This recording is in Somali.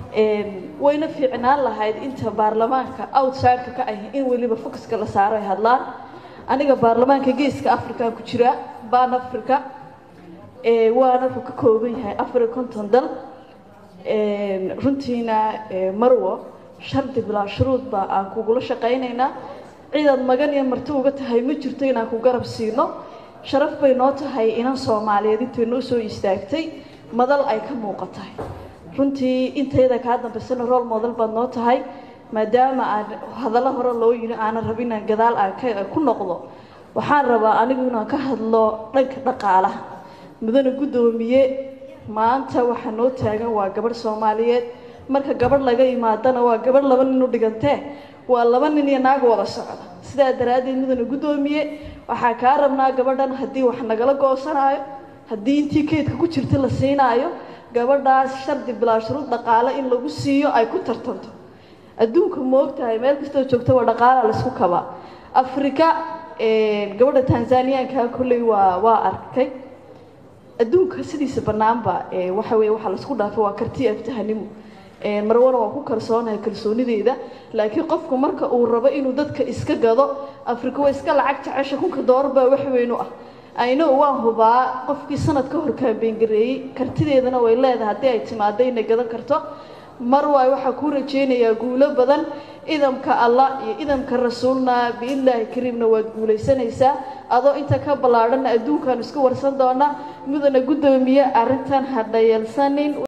wayna fiicnaan lahayd inta baarlamaanka outsideka ka ah in weliba focuska la saaro ay hadlaan aniga baarlamaanka geeska africa ku jira ban africa waana wuxuu ka kooban yahay afar iyo konton dal runtiina marwo shardi bilaa shuruud baa aan kugula shaqaynaynaa ciidaad magan iyo marti uga tahay ma jirto inaan ku garab siino sharaf bay noo tahay inan soomaaliyeed intay noo soo istaagtay madal ay ka muuqatahay runtii intayada kaa dambaysana rool modal baad noo tahay maadaama aan hadallo hore loo yiri aanan rabin inaan gadaal aan ku noqdo waxaan rabaa anigu inaan ka hadlo dhanka dhaqaalaha mudane guddoomiye maanta waxaa noo taagan waa gabadh soomaaliyeed marka gabadh laga imaadana waa gabadh laba nin u dhigantee waa laba nin iyo naag wada socda sidaa daraaddeed mudane guddoomiye waxaa kaa rabnaa gabadhan haddii wax nagala goosanaayo haddii intii keydka ku jirta la siinaayo gabadhaas shardi bilaa shuruud dhaqaale in lagu siiyo ay ku tartanto adduunka moogtahay meel kastoo joogta waa dhaqaala laisku kabaa afrika gabadha tanzaniyaanka kolley waa waa arkay adduunka sidiisa banaanba waxa weye waxaa laisku dhaafay waa karti aftahanimo marwana waa ku kalsoonahay kalsoonideeda laakiin qofku marka uu rabo inuu dadka iska gado afrika waa iska lacag jecesha kunka doolar baa wax weyn u ah ayno waan hubaa qofkii sanad ka hor kaambeyngareeyey kartideedana way leedahay haddii ay timaado inay gadan karto mar waay waxaa kuu rajaynayaa guulo badan idamka allah iyo idamka rasuulna biidnillaahi kariimna waad guulaysanaysaa adoo inta ka ballaadhanna adduunkaan isku warsan doonaa mudana guddoomiye arrintan ha dhayalsanin